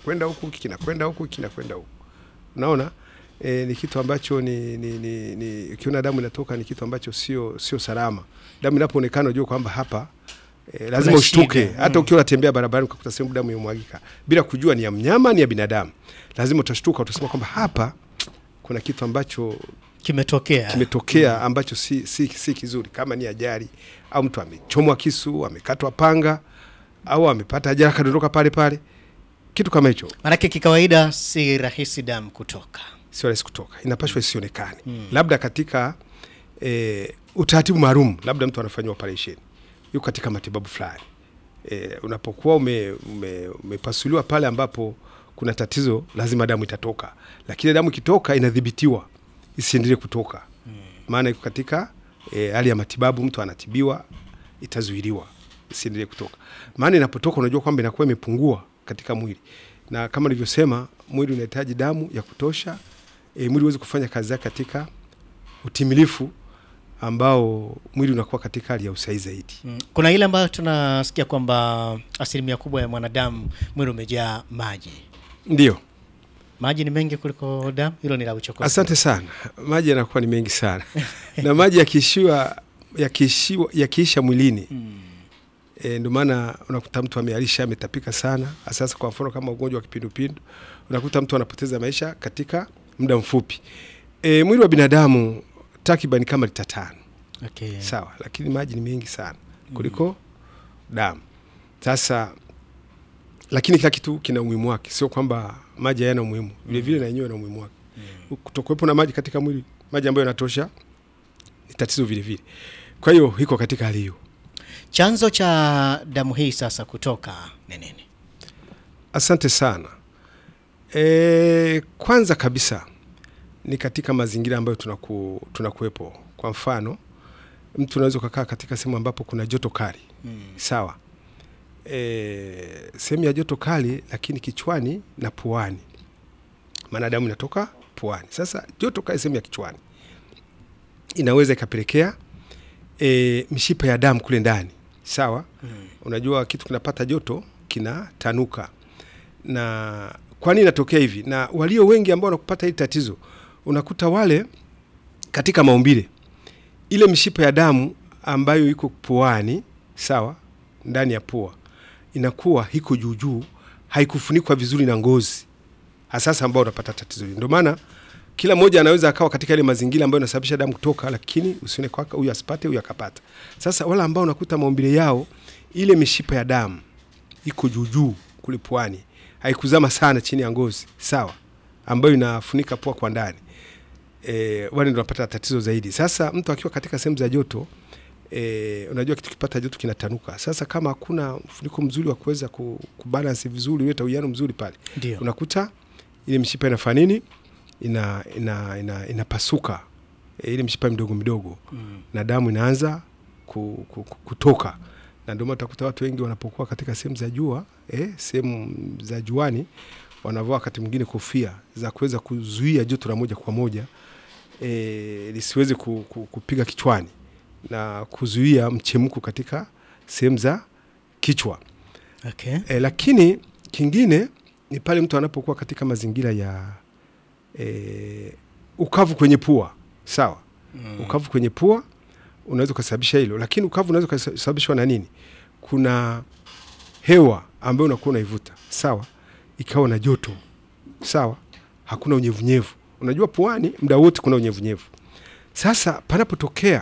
kinakwenda huku kinakwenda huku kinakwenda huku unaona e, ni kitu ambacho ni, ni, ni, ni ukiona damu inatoka ni kitu ambacho sio sio salama damu inapoonekana unajua kwamba hapa e, lazima Kuna ushtuke shida, hata mm. ukiwa unatembea barabarani ukakuta sehemu damu imemwagika bila kujua ni ya mnyama ni ya binadamu lazima utashtuka utasema kwamba hapa kuna kitu ambacho kimetokea kimetokea ambacho si, si, si kizuri kama ni ajali au mtu amechomwa kisu amekatwa panga au amepata ajali akadondoka pale pale kitu kama hicho manake kikawaida si rahisi damu kutoka sio rahisi kutoka inapashwa isionekane labda katika e, utaratibu maalum labda mtu anafanyiwa operation yuko katika matibabu fulani e, unapokuwa ume, ume, umepasuliwa pale ambapo kuna tatizo lazima damu itatoka lakini damu ikitoka inadhibitiwa isiendelee kutoka maana iko katika e, hali ya matibabu mtu anatibiwa itazuiliwa isiendelee kutoka maana inapotoka unajua kwamba inakuwa imepungua katika mwili na kama nilivyosema mwili unahitaji damu ya kutosha e, mwili uweze kufanya kazi yake katika utimilifu ambao mwili unakuwa katika hali ya usahihi zaidi Mm. kuna ile ambayo tunasikia kwamba asilimia kubwa ya mwanadamu mwili umejaa maji ndio maji ni mengi kuliko damu hilo ni la uchokozi asante sana maji yanakuwa ni mengi sana na maji yakiishiwa yakiishiwa yakiisha mwilini Mm. e, ndio maana unakuta mtu amealisha ametapika sana sasa kwa mfano kama ugonjwa wa kipindupindu unakuta mtu anapoteza maisha katika muda mfupi e, mwili wa binadamu takriban kama lita tano okay. sawa lakini maji ni mengi sana kuliko damu sasa lakini kila kitu kina umuhimu wake sio kwamba maji hayana umuhimu vile vile na yenyewe na umuhimu wake kutokuwepo na maji katika mwili maji ambayo yanatosha ni tatizo vile vile kwa hiyo iko katika hali hiyo chanzo cha damu hii sasa kutoka ni nini asante sana e, kwanza kabisa ni katika mazingira ambayo tunaku, tunakuwepo kwa mfano mtu unaweza ukakaa katika sehemu ambapo kuna joto kali mm. sawa e, sehemu ya joto kali lakini kichwani na puani maana damu inatoka puani sasa joto kali sehemu ya kichwani inaweza ikapelekea e, mishipa ya damu kule ndani sawa Mm. unajua kitu kinapata joto kinatanuka na kwa nini inatokea hivi na walio wengi ambao wanakupata hili tatizo unakuta wale katika maumbile ile mishipa ya damu ambayo iko puani sawa ndani ya pua inakuwa iko juujuu haikufunikwa vizuri na ngozi hasasa ambao unapata tatizo hili ndio maana kila mmoja anaweza akawa katika ile mazingira ambayo inasababisha damu kutoka lakini usione kwaka huyu asipate huyu akapata sasa wale ambao unakuta maumbile yao ile mishipa ya damu iko juujuu kule puani haikuzama sana chini ya ngozi sawa ambayo inafunika pua kwa ndani e, wale ndio wanapata tatizo zaidi sasa mtu akiwa katika sehemu za joto e, unajua kitu kipata joto kinatanuka sasa kama hakuna mfuniko mzuri wa kuweza ku- kubalance vizuri uleta uwiano mzuri pale ndio unakuta ile mishipa inafanya nini ina, ina, ina, inapasuka e, ile mishipa midogo midogo mm. na damu inaanza ku, ku, ku, kutoka na ndio maana utakuta watu wengi wanapokuwa katika sehemu za jua eh, sehemu za juani wanavaa wakati mwingine kofia za kuweza kuzuia joto la moja kwa moja eh, lisiweze ku, ku, kupiga kichwani na kuzuia mchemko katika sehemu za kichwa okay. e, lakini kingine ni pale mtu anapokuwa katika mazingira ya e, ukavu kwenye pua sawa mm. ukavu kwenye pua unaweza ukasababisha hilo lakini ukavu unaweza ukasababishwa na nini kuna hewa ambayo unakuwa unaivuta sawa ikawa na joto sawa hakuna unyevunyevu unajua puani muda wote kuna unyevunyevu sasa panapotokea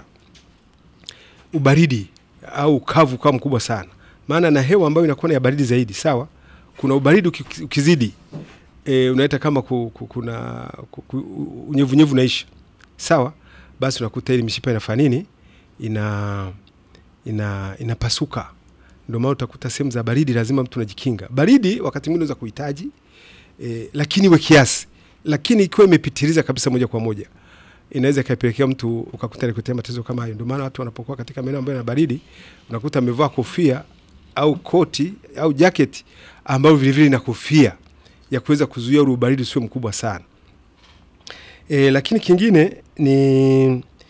ubaridi au ukavu ukawa mkubwa sana maana na hewa ambayo inakuwa ni ya baridi zaidi sawa kuna ubaridi uki- ukizidi e, unaita kama ku, ku, kuna ku, ku, unyevunyevu naisha sawa basi unakuta ili mishipa inafanya nini ina ina inapasuka ndio maana utakuta sehemu za baridi lazima mtu unajikinga baridi wakati mwingine unaweza kuhitaji e, lakini iwe kiasi lakini ikiwa imepitiliza kabisa moja kwa moja inaweza ikapelekea mtu ukakuta nikutea matatizo kama hayo ndio maana watu wanapokuwa katika maeneo ambayo yana baridi unakuta amevaa kofia au koti au jaketi ambayo vilevile ina kofia ya kuweza kuzuia ule ubaridi usio mkubwa sana e, lakini kingine ni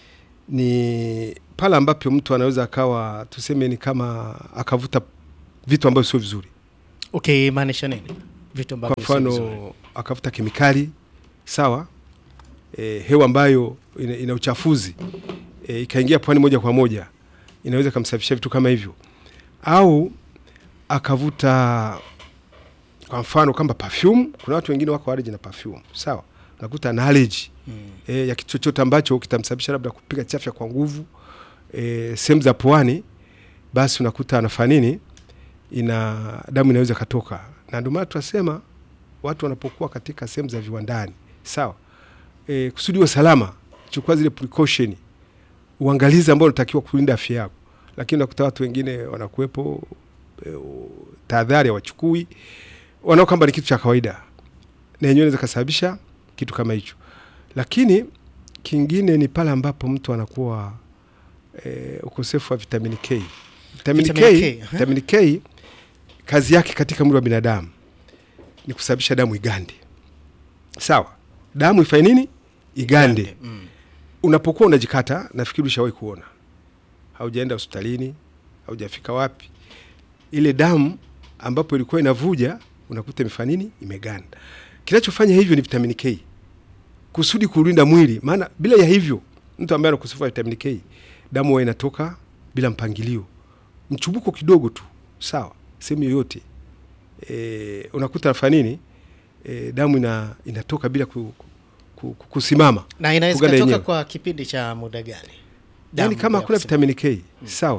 ni pale ambapo mtu anaweza akawa tuseme ni kama akavuta vitu ambavyo sio vizuri ukimaanisha nini vitu kwa ambavyo sio vizuri. mfano akavuta kemikali sawa, e, hewa ambayo ina, ina uchafuzi e, ikaingia pwani moja kwa moja, inaweza ikamsababisha vitu kama hivyo, au akavuta kwa mfano kama perfume. Kuna watu wengine wako allergy na perfume sawa, unakuta ana allergy Mm. e, ya kitu chochote ambacho kitamsababisha labda kupiga chafya kwa nguvu e, sehemu za puani, basi unakuta anafanya nini, ina damu inaweza katoka, na ndio maana tunasema watu wanapokuwa katika sehemu za viwandani sawa, e, kusudi uwe salama, chukua zile precaution, uangalizi ambao unatakiwa kulinda afya yako, lakini unakuta watu wengine wanakuwepo e, u- tahadhari hawachukui, wanao kwamba ni kitu cha kawaida, na yenyewe inaweza kasababisha kitu kama hicho. Lakini kingine ni pale ambapo mtu anakuwa e, ukosefu wa vitamini K. Vitamini K, Vitamini K, eh? vitamini K kazi yake katika mwili wa binadamu ni kusababisha damu igande. Sawa, damu ifanye nini? Igande. Mm. Unapokuwa unajikata, nafikiri ushawahi kuona, haujaenda hospitalini, haujafika wapi, ile damu ambapo ilikuwa inavuja unakuta imefanya nini? Imeganda. Kinachofanya hivyo ni vitamini K, kusudi kulinda mwili, maana bila ya hivyo, mtu ambaye ana ukosefu wa vitamini K, damu huwa inatoka bila mpangilio, mchubuko kidogo tu, sawa, sehemu yoyote e, unakuta nafanya nini? E, damu ina, inatoka bila ku, ku, ku, kusimama na inaweza Kuganda katoka yenyewe. kwa kipindi cha muda gani? yani Damu kama ya hakuna kusema. vitamini K sawa,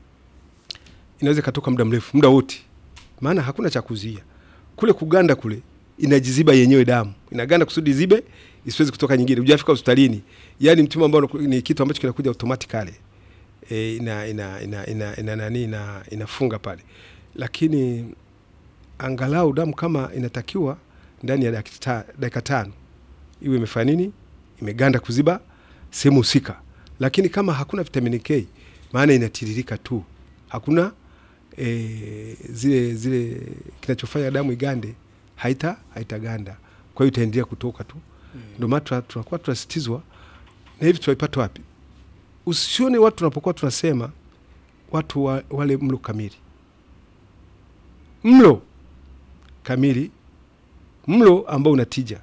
inaweza ikatoka muda mrefu, muda wote, maana hakuna cha kuzuia kule kuganda kule, inajiziba yenyewe, damu inaganda kusudi zibe isiwezi kutoka nyingine. Hujafika hospitalini, yani mtimu ambao unaku- ni kitu ambacho kinakuja automatically e, ina ina ina ina ina nani ina inafunga pale, lakini angalau damu kama inatakiwa ndani ya dakika ta- dakika tano iwe imefanya nini, imeganda kuziba sehemu husika. Lakini kama hakuna vitamini K, maana inatiririka tu, hakuna e, zile zile kinachofanya damu igande haita haitaganda, kwa hiyo itaendelea kutoka tu. Ndio maana tuna- tunakuwa tunasitizwa na hivi. Tunaipata wapi? Usione watu tunapokuwa tunasema watu wa, wale mlo kamili, mlo kamili, mlo ambao unatija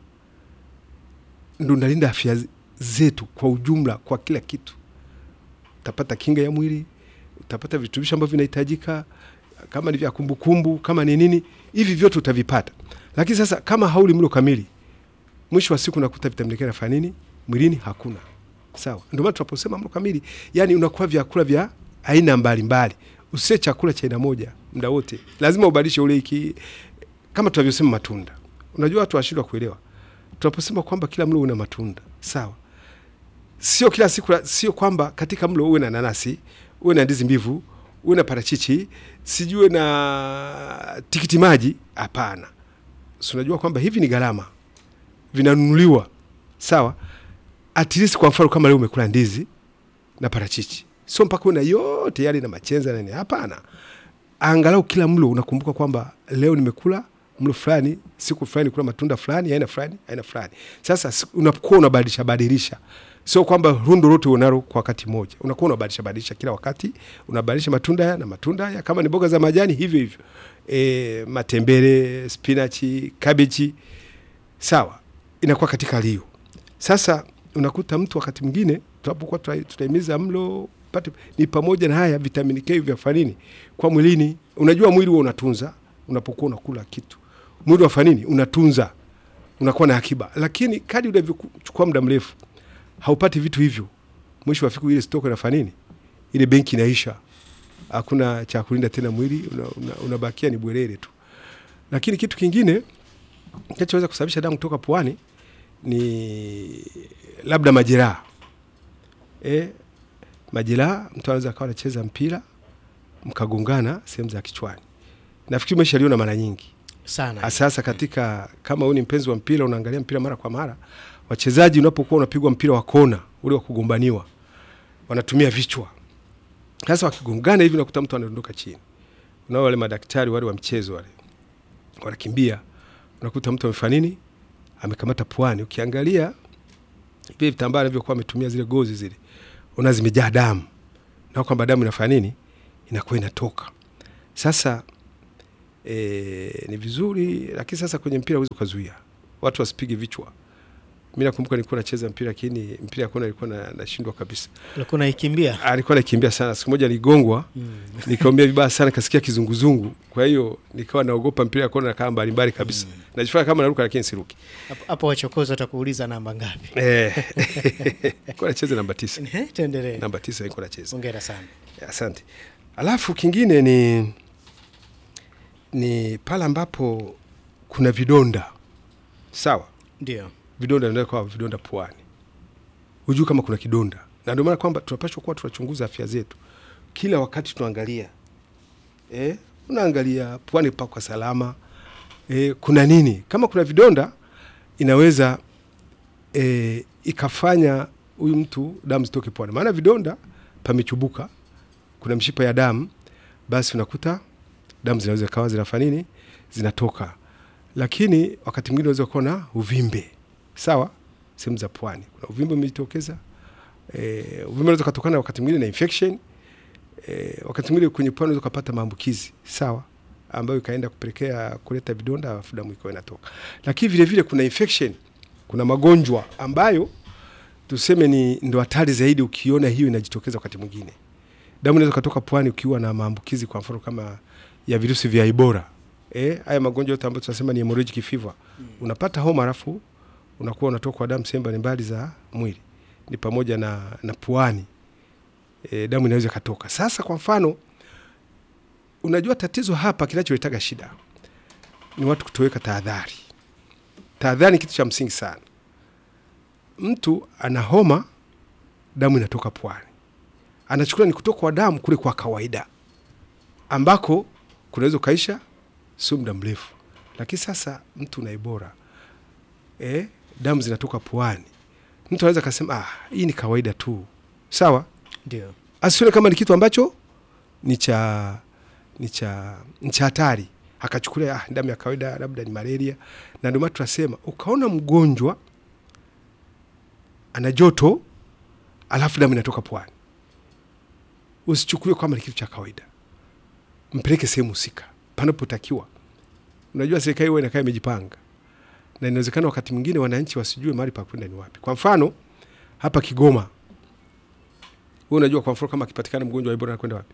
ndo unalinda afya z- zetu kwa ujumla, kwa kila kitu. Utapata kinga ya mwili, utapata virutubisho ambavyo vinahitajika, kama ni vya kumbukumbu, kama ni nini, hivi vyote utavipata. Lakini sasa kama hauli mlo kamili, mwisho wa siku unakuta vitamini K nafanya nini mwilini? Hakuna. Sawa, ndio maana tunaposema mlo kamili, yani unakuwa vyakula vya aina mbalimbali, usie chakula cha aina moja muda wote, lazima ubadilishe ule iki, kama tunavyosema matunda. Unajua watu washindwa kuelewa tunaposema kwamba kila mlo una matunda sawa, sio kila siku, sio kwamba katika mlo uwe na nanasi, uwe na ndizi mbivu, uwe na parachichi, sijue na tikiti maji. Hapana, si unajua kwamba hivi ni gharama, vinanunuliwa sawa. At least kwa mfano kama leo umekula ndizi na parachichi, sio mpaka una yote yale na machenza na nini. Hapana, angalau kila mlo unakumbuka kwamba leo nimekula mlo fulani, siku fulani kula matunda fulani, aina fulani, aina fulani. Sasa si- unakuwa unabadilisha badilisha, sio kwamba rundo lote unalo kwa wakati mmoja. Unakuwa unabadilisha badilisha kila wakati, unabadilisha matunda haya na matunda haya, kama ni mboga za majani hivyo hivyo, e, matembele, spinachi, kabeji, sawa, inakuwa katika hali hiyo. Sasa unakuta mtu wakati mwingine tunapokuwa tuna- tunahimiza mlo pate, ni pamoja na haya vitamini K vya fanini kwa mwilini. Unajua mwili huo unatunza, unapokuwa unakula kitu, mwili wa fanini unatunza, unakuwa na akiba, lakini kadi unavyochukua muda mrefu haupati vitu hivyo, mwisho wa siku ile stoko inafanya nini? Ile benki inaisha, hakuna cha kulinda tena mwili, unabakia una, unabakia ni bwerere tu. Lakini kitu kingine kinachoweza kusababisha damu kutoka puani ni labda majeraha e, majeraha. Mtu anaweza akawa anacheza mpira mkagongana sehemu za kichwani. Nafikiri umeshaliona mara nyingi sana sasa katika kama wewe ni mpenzi wa mpira unaangalia mpira mara kwa mara, wachezaji unapokuwa unapigwa mpira wa kona ule wa kugombaniwa, wanatumia vichwa. Sasa wakigongana hivi, nakuta mtu anadondoka chini. Unao wale madaktari wale wa mchezo wale wanakimbia, unakuta mtu amefanya nini, amekamata puani. Ukiangalia vile vitambaa alivyokuwa ametumia zile gozi zile, una zimejaa damu, na kwamba damu inafanya nini, inakuwa inatoka. Sasa e, ni vizuri, lakini sasa kwenye mpira huwezi ukazuia watu wasipige vichwa. Mi nakumbuka nilikuwa nacheza mpira, lakini mpira ya kona nilikuwa na- nashindwa kabisa. ulikuwa unaikimbia alikuwa nakimbia sana. Siku moja niligongwa, nikaumia vibaya sana, kasikia kizunguzungu. Kwa hiyo nikawa naogopa mpira ya kona, nakaa mbalimbali kabisa, najifanya kama naruka, lakini siruki. Hapo- hapo wachokozi watakuuliza namba ngapi Eh, nilikuwa nacheza namba tisa, Ehe, tuendelee namba tisa nilikuwa nacheza. hongera sana Asante. Alafu kingine ni ni pale ambapo kuna vidonda, sawa ndio vidonda vinaweza kuwa vidonda puani, hujui kama kuna kidonda, na ndio maana kwamba tunapaswa kuwa tunachunguza afya zetu kila wakati, tunaangalia eh, unaangalia puani pako salama eh, kuna nini. Kama kuna vidonda, inaweza eh, ikafanya huyu mtu damu zitoke puani, maana vidonda pamechubuka, kuna mshipa ya damu, basi unakuta damu zinaweza kawa zinafanya nini, zinatoka lakini wakati mwingine unaweza kuwa na uvimbe sawa, sehemu za pwani kuna uvimbe umejitokeza. E, uvimbe unaweza kutokana wakati mwingine na infection e, wakati mwingine kwenye pwani unaweza kupata maambukizi sawa, ambayo ikaenda kupelekea kuleta vidonda, alafu damu ikawa inatoka. Lakini vile vile kuna infection, kuna magonjwa ambayo tuseme ni ndo hatari zaidi. Ukiona hiyo inajitokeza wakati mwingine, damu inaweza kutoka pwani ukiwa na maambukizi, kwa mfano kama ya virusi vya Ebola eh, haya magonjwa yote ambayo tunasema ni hemorrhagic fever unapata homa alafu unakuwa unatoka damu sehemu mbalimbali za mwili, ni pamoja na, na puani e, damu inaweza ikatoka. Sasa kwa mfano, unajua tatizo hapa, kinacholetaga shida ni watu kutoweka tahadhari. Tahadhari ni kitu cha msingi sana. Mtu ana homa, damu inatoka puani, anachukulia ni kutoka kwa damu kule kwa kawaida, ambako kunaweza ukaisha sio muda mrefu, lakini sasa mtu na Ebola eh, damu zinatoka puani, mtu anaweza akasema ah, hii ni kawaida tu, sawa, ndio asione kama ni kitu ambacho ni cha ni cha ni cha hatari, akachukulia ah, damu ya kawaida, labda ni malaria. Na ndio maana tunasema ukaona mgonjwa ana joto alafu damu inatoka puani, usichukulie kama ni kitu cha kawaida, mpeleke sehemu husika panapotakiwa. Unajua serikali huwa inakaa imejipanga, na inawezekana wakati mwingine wananchi wasijue mahali pa kwenda ni wapi. Kwa mfano hapa Kigoma, wewe unajua kwa mfano kama akipatikana mgonjwa wa Ebola anakwenda wapi?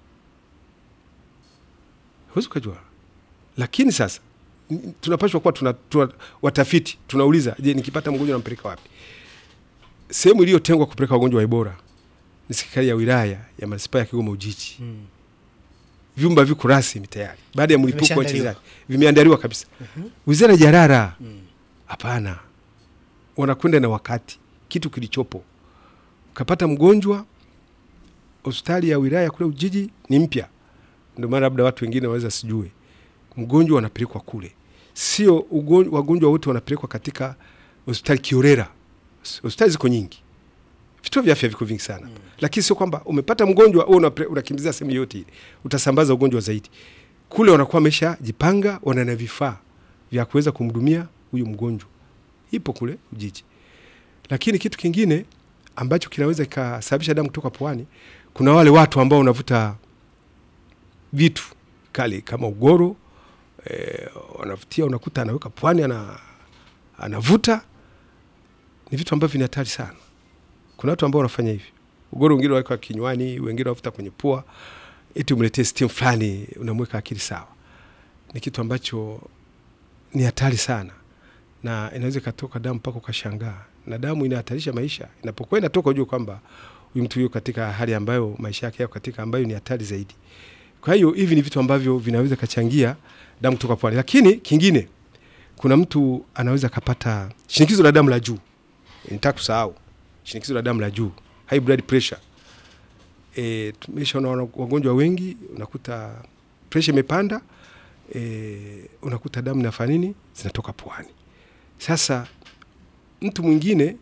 Huwezi ukajua. Lakini sasa n- tunapaswa kuwa tuna, tuna watafiti tunauliza, je, nikipata mgonjwa nampeleka wapi? Sehemu iliyotengwa kupeleka wagonjwa wa Ebola ni serikali ya wilaya ya manispaa ya Kigoma Ujiji. Mm. Vyumba viko rasmi tayari baada ya mlipuko wa Vimeshaandaliwa. wachezaji, vimeandaliwa kabisa. Wizara jarara Mm. hapana, wanakwenda na wakati, kitu kilichopo. Ukapata mgonjwa hospitali ya wilaya kule Ujiji ni mpya, ndio maana labda watu wengine waweza sijue, mgonjwa wanapelekwa kule, sio ugon- wagonjwa wote wanapelekwa katika hospitali kiorera. Hospitali ziko nyingi, vituo vya afya viko vingi sana mm. Lakini sio kwamba umepata mgonjwa wewe unapre- unakimbizia sehemu yote ile, utasambaza ugonjwa zaidi. Kule wanakuwa wameshajipanga, wana na vifaa vya kuweza kumhudumia huyu mgonjwa, ipo kule Ujiji. Lakini kitu kingine ambacho kinaweza kikasababisha damu kutoka puani, kuna wale watu ambao wanavuta vitu kali kama ugoro eh, wanavutia, unakuta anaweka puani, ana, anavuta. Ni vitu ambavyo ni hatari sana. Kuna watu ambao wanafanya hivi, ugoro wengine waweka kinywani, wengine wavuta kwenye pua, eti umletee steam fulani, unamweka akili sawa. Ni kitu ambacho ni hatari sana, na inaweza ikatoka damu mpaka ukashangaa, na damu inahatarisha maisha. Inapokuwa inatoka, ujue kwamba huyu mtu yuko katika hali ambayo maisha yake yako katika ambayo ni hatari zaidi. Kwa hiyo hivi ni vitu ambavyo vinaweza kachangia damu kutoka puani. Lakini kingine, kuna mtu anaweza akapata shinikizo la damu la juu. Nitaka kusahau shinikizo la damu la juu, high blood pressure. E, tumeshaona wana- wagonjwa wengi unakuta pressure imepanda, e, unakuta damu inafanya nini, zinatoka puani. Sasa mtu mwingine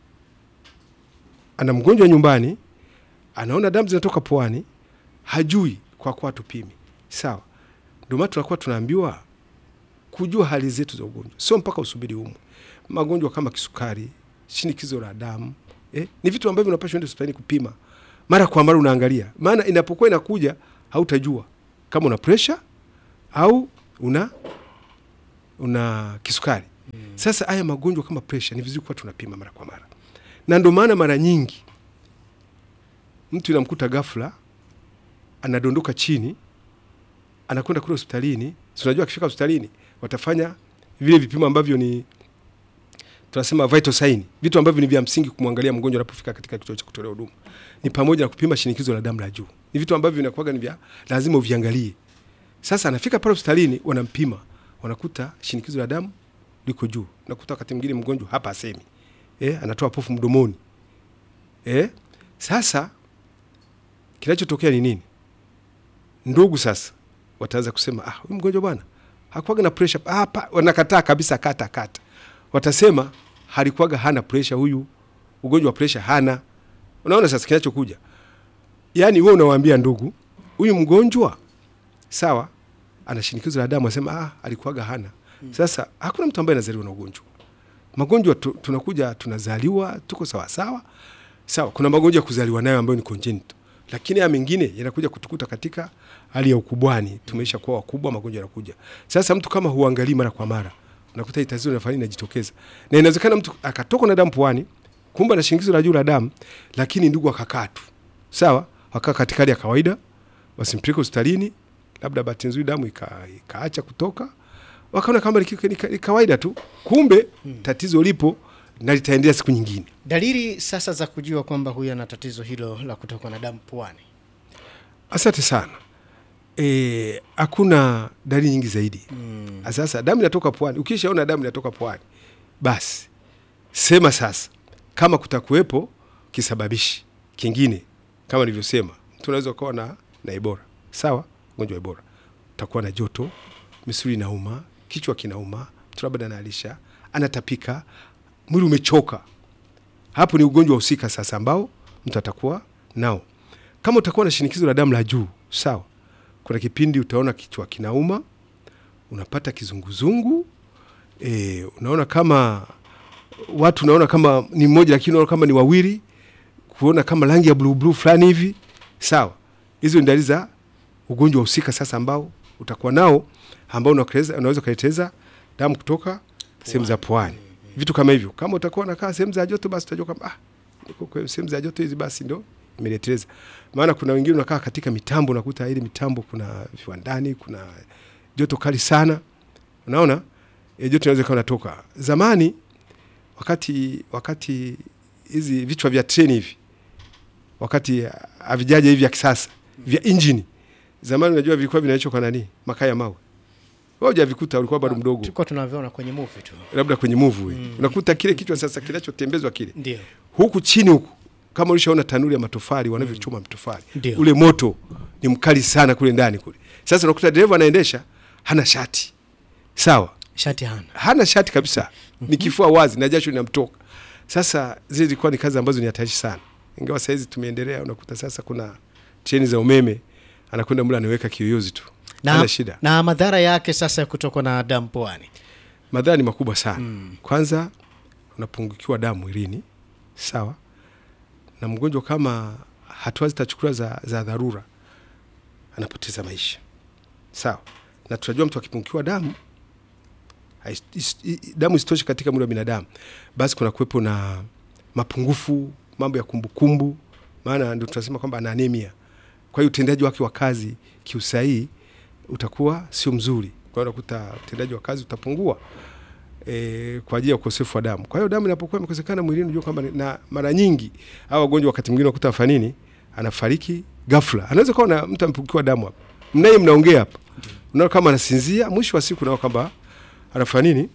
ana mgonjwa nyumbani, anaona damu zinatoka puani, hajui kwa kuwa tupimi. Sawa, ndio maana tunakuwa tunaambiwa kujua hali zetu za ugonjwa, sio mpaka usubiri umwe. Magonjwa kama kisukari, shinikizo la damu eh, ni vitu ambavyo unapaswa enda hospitalini kupima mara kwa mara, unaangalia, maana inapokuwa inakuja hautajua kama una pressure au una una kisukari. Sasa haya magonjwa kama pressure ni vizuri kuwa tunapima mara kwa mara, na ndio maana mara nyingi mtu inamkuta ghafla anadondoka chini, anakwenda kule hospitalini. Si unajua akifika hospitalini watafanya vile vipimo ambavyo ni tunasema vital sign, vitu ambavyo ni vya msingi kumwangalia mgonjwa anapofika katika kituo cha kutolea huduma, ni pamoja na kupima shinikizo la damu la juu. Ni vitu ambavyo vinakuwaga ni vya lazima uviangalie. Sasa anafika pale hospitalini, wanampima, wanakuta shinikizo la damu liko juu. Nakuta wakati mwingine mgonjwa hapa asemi, eh, anatoa pofu mdomoni, eh. Sasa kinachotokea ni nini? Ndugu sasa wataanza kusema, ah, huyu mgonjwa bwana hakuwaga na pressure hapa. Wanakataa kabisa, kata kata, watasema halikuwaga hana pressure huyu, ugonjwa wa pressure hana. Unaona sasa kinachokuja, yaani wewe unawaambia ndugu, huyu mgonjwa sawa, ana shinikizo la damu, asema ah, alikuwaga hana. Sasa hakuna mtu ambaye anazaliwa na ugonjwa. Magonjwa tu, tunakuja tunazaliwa, tuko sawa sawa sawa. Kuna magonjwa ya kuzaliwa nayo ambayo ni congenital, lakini haya mengine yanakuja kutukuta katika hali ya ukubwani. Tumeisha kuwa wakubwa, magonjwa yanakuja. Sasa mtu kama huangalii mara kwa mara, unakuta hii tatizo linafanya linajitokeza, na inawezekana mtu akatokwa na damu puani, kumbe na shinikizo la juu la damu, lakini ndugu akakaa tu sawa, wakaa katika hali ya kawaida, wasimpeleke hospitalini, labda bahati nzuri damu ika, ikaacha kutoka, wakaona kama ni ki- ni ka- ni kawaida tu, kumbe tatizo lipo na litaendelea siku nyingine. Dalili sasa za kujua kwamba huyu ana tatizo hilo la kutokwa na damu puani. Asante sana. Eh, hakuna dalili nyingi zaidi. Mm. Sasa damu inatoka puani, ukishaona damu inatoka puani, basi sema sasa kama kutakuwepo kisababishi kingine, kama nilivyosema, mtu unaweza ukawa na, na Ebola sawa, ugonjwa wa Ebola, utakuwa na joto, misuli inauma, kichwa kinauma, mtu labda analisha, anatapika, mwili umechoka. Hapo ni ugonjwa husika sasa ambao mtu atakuwa nao. Kama utakuwa na shinikizo la damu la juu sawa, kuna kipindi utaona kichwa kinauma, unapata kizunguzungu e, unaona kama watu unaona kama ni mmoja lakini unaona kama ni wawili, kuona kama rangi ya bluu bluu fulani hivi sawa. Hizo ni dalili za ugonjwa husika sasa ambao utakuwa nao ambao unakeleza- unaweza ukaleteza damu kutoka sehemu za puani, vitu kama hivyo. Kama utakuwa unakaa sehemu za joto, basi utajua kama ah, niko kwa sehemu za joto hizi, basi ndo imeleteleza. Maana kuna wengine unakaa katika mitambo, unakuta ile mitambo kuna viwandani, kuna joto kali sana, unaona e, joto inaweza ikawa natoka. Zamani wakati wakati hizi vichwa vya treni hivi wakati havijaja hivi vya kisasa vya injini, zamani unajua vilikuwa vinaishwa kwa nani? Makaa ya mawe. Wewe hujavikuta, ulikuwa bado mdogo, Tulikuwa tunavyoona kwenye movie tu. labda kwenye movie unakuta kile kichwa sasa kinachotembezwa kile Ndio. huku chini huku, kama ulishaona tanuri ya matofali wanavyochoma matofali, Ndio. ule moto ni mkali sana kule ndani kule. Sasa unakuta dereva anaendesha hana shati, sawa, Shati hana. hana shati kabisa, ni kifua wazi na jasho linamtoka. Sasa zile zilikuwa ni kazi ambazo ni hatarishi sana, ingawa sahizi tumeendelea. Unakuta sasa kuna treni za umeme, anakwenda mle anaweka kiyoyozi tu, Na, hana shida. na madhara yake sasa ya kutokwa na damu puani. Madhara ni makubwa sana. Kwanza unapungukiwa damu mwilini, sawa, na mgonjwa kama hatua zitachukuliwa za, za dharura anapoteza maisha, sawa. Na tunajua mtu akipungukiwa damu hais- is- i- damu isitoshe katika mwili wa binadamu, basi kuna kuwepo na mapungufu, mambo ya kumbukumbu, maana ndio tunasema kwamba ana anemia. Kwa hiyo utendaji wake wa kazi kiusahihi utakuwa sio mzuri, kwa hiyo unakuta utendaji wa kazi utapungua e, kwa ajili ya ukosefu wa damu. Kwa hiyo damu inapokuwa imekosekana mwilini, unajua kwamba ni- na mara nyingi hao wagonjwa wakati mwingine unakuta afanya nini, anafariki ghafla. Anaweza kuwa na mtu amepungukiwa damu hapa, mnaye mnaongea hapa, unaona kama anasinzia, mwisho wa siku unaona kwamba anafanya nini,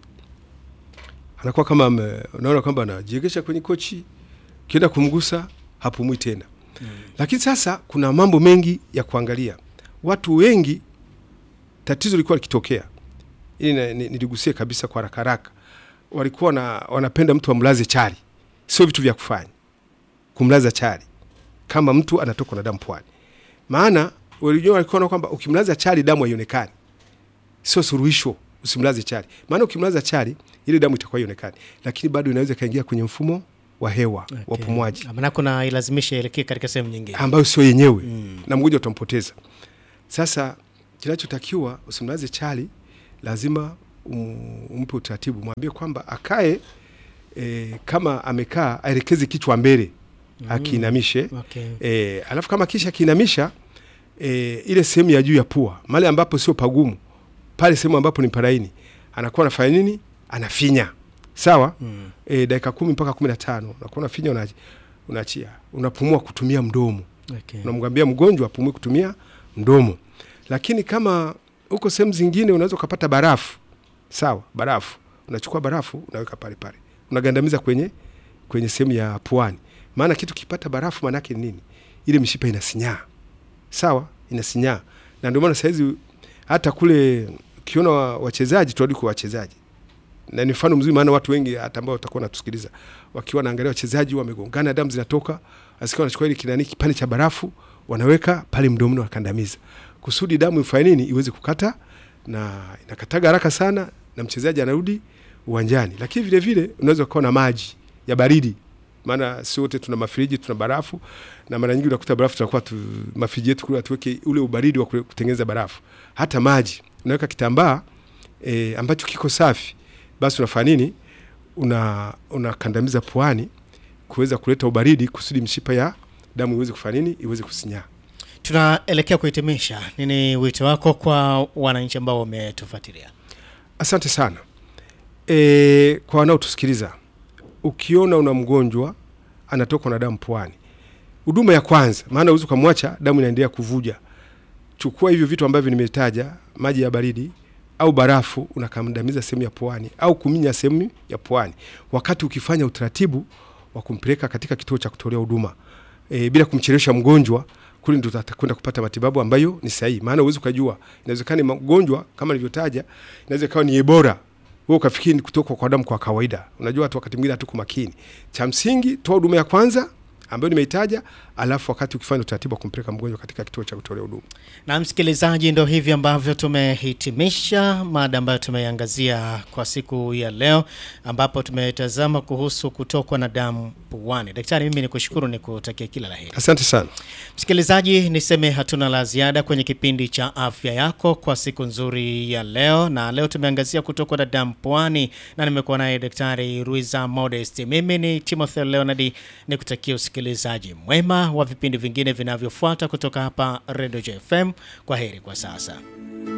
anakuwa kama ame- unaona kwamba anajiegesha kwenye kochi, ukienda kumgusa hapumui tena. Lakini sasa kuna mambo mengi ya kuangalia. Watu wengi tatizo lilikuwa likitokea, ili na- ni- niligusie kabisa kwa haraka haraka, walikuwa na, wanapenda mtu amlaze chali, sio vitu vya kufanya kumlaza chali kama mtu anatokwa na damu puani, maana walijua walikuwa na kwamba ukimlaza chali damu haionekani, sio suluhisho. Usimlaze chali, maana ukimlaza chali ile damu itakuwa haionekani, lakini bado inaweza ikaingia kwenye mfumo wa hewa wa upumuaji Manako na ilazimisha ielekee katika sehemu nyingine. ambayo sio yenyewe na mgonjwa utampoteza. Sasa kinachotakiwa usimlaze chali, lazima um, umpe utaratibu, mwambie kwamba akae e, kama amekaa aelekeze kichwa mbele Mm. akiinamishe Okay. e, alafu kama kisha akiinamisha e, ile sehemu ya juu ya pua mahali ambapo sio pagumu, pale sehemu ambapo ni paraini, anakuwa anafanya nini? Anafinya, sawa Mm. e, dakika kumi mpaka kumi na tano unakuwa unafinya, una- unaachia, unapumua kutumia mdomo Okay. unamwambia mgonjwa apumue kutumia mdomo. Lakini kama huko sehemu zingine unaweza ukapata barafu, sawa, barafu unachukua barafu unaweka pale pale, unagandamiza kwenye kwenye sehemu ya puani, maana kitu kipata barafu maana yake ni nini? Ile mishipa inasinyaa, sawa, inasinyaa, na ndio maana saizi hata kule ukiona wa- wachezaji, turudi kwa wachezaji na ni mfano mzuri, maana watu wengi hata ambao watakuwa natusikiliza wakiwa naangalia wachezaji wamegongana, damu zinatoka, asikia wanachukua ile kinani kipande cha barafu wanaweka pale mdomoni, wakandamiza kusudi damu ifanye nini, iweze kukata, na inakataga haraka sana, na mchezaji anarudi uwanjani. Lakini vile vile unaweza ukawa na maji ya baridi, maana si wote tuna mafriji, tuna barafu, na mara nyingi unakuta barafu tunakuwa tu, mafriji yetu kule tuweke ule ubaridi wa kule kutengeneza barafu. Hata maji unaweka kitambaa e, ambacho kiko safi, basi unafanya nini? Una unakandamiza puani kuweza kuleta ubaridi kusudi mshipa ya damu iweze kufanya nini, iweze kusinyaa. Tunaelekea kuhitimisha. Nini wito wako kwa wananchi ambao wametufuatilia? Asante sana e, kwa wanaotusikiliza, ukiona una mgonjwa anatokwa na damu puani, huduma ya kwanza, maana uwezi ukamwacha damu inaendelea kuvuja, chukua hivyo vitu ambavyo nimetaja, maji ya baridi au barafu, unakandamiza sehemu ya puani au kuminya sehemu ya puani, wakati ukifanya utaratibu wa kumpeleka katika kituo cha kutolea huduma e, bila kumchelewesha mgonjwa kule ndo atakwenda kupata matibabu ambayo ni sahihi, maana uwezi ukajua, inawezekana ni mgonjwa kama nilivyotaja, inaweza ikawa ni Ebola, wewe ukafikiri ni kutoka kwa damu kwa kawaida. Unajua watu wakati mwingine hatuko makini. Cha msingi, toa huduma ya kwanza ambayo nimeitaja, alafu wakati ukifanya utaratibu wa kumpeleka mgonjwa katika kituo cha kutolea huduma. Na msikilizaji, ndo hivi ambavyo tumehitimisha mada ambayo tumeiangazia kwa siku ya leo, ambapo tumetazama kuhusu kutokwa na damu puani. Daktari, mimi ni kushukuru, ni kutakia kila la heri. Asante sana. Msikilizaji, niseme hatuna la ziada kwenye kipindi cha afya yako kwa siku nzuri ya leo, na leo tumeangazia kutokwa na damu puani, na nimekuwa naye Daktari Ruiza Modest. Mimi ni Timothy Leonard, ni kutakia usikilizaji mwema wa vipindi vingine vinavyofuata kutoka hapa Radio JFM. Kwa heri kwa sasa.